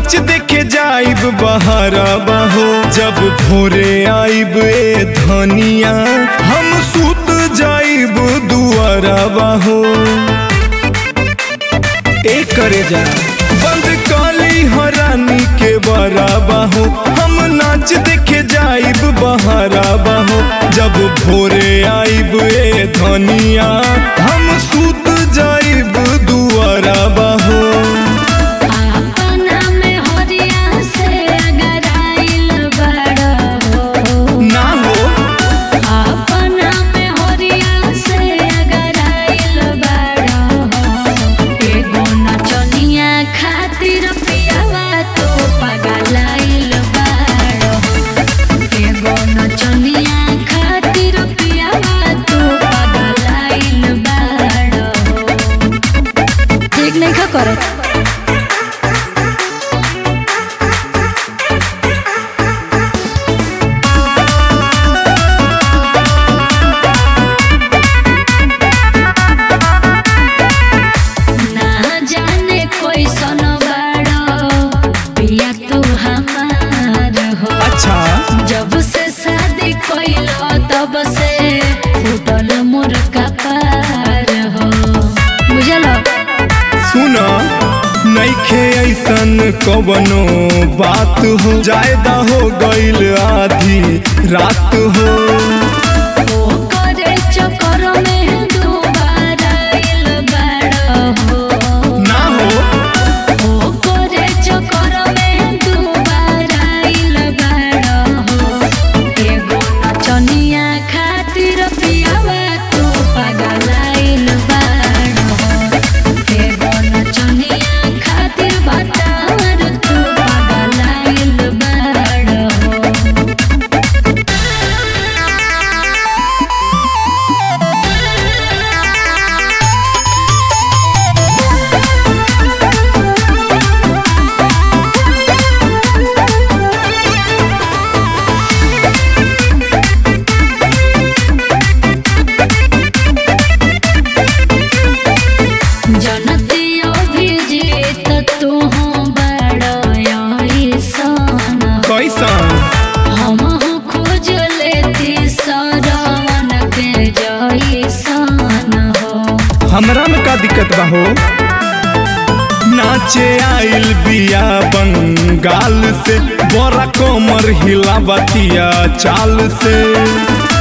नाच देखे जाइब बहरा बहो जब भोरे आइब ए धनिया हम सुत जाइब दुआरा बहो ए करे जा बंद काली हरानी के बरा बहो हम नाच देखे जाइब बहरा बहो जब भोरे आइब ए धनिया हम सुत जाइब दुआरा बहो अपना में हरिया से अगर आइल बड़ा हो ना हो अपना में हरिया से अगर आइल बड़ा हो एगो नचनिया खातिर पियावा तो पगलाइल बड़ा हो एगो नचनिया खातिर पियावा तो पगलाइल बड़ा हो ठीक नहीं खा करत ना जाने कोई सन बड़ो पिया तू हमार हो अच्छा जब से शादी कोइलो तब से फूटल मोर कपार हो बुझलो सुन नइखे ऐसन कवनो बात हो जायदा हो गईल आधी रात हो ओ करे चक्कर में दोबारा आइल बड़ा हो ना हो ओ करे चक्कर में दोबारा आइल बड़ा हो एगो नचनिया खातिर पियावा तू पगलाइल बड़ा हो एगो नचनिया खातिर बतावर तू पगलाइल बड़ा हो जनती अभिजीत तू बड़ा सन कैसन हम खोज लेती सरवन के जैसन हो हमरा में का दिक्कत बा हो नाचे आइल बिया बंगाल से बड़ा कोमर हिला बतिया चाल से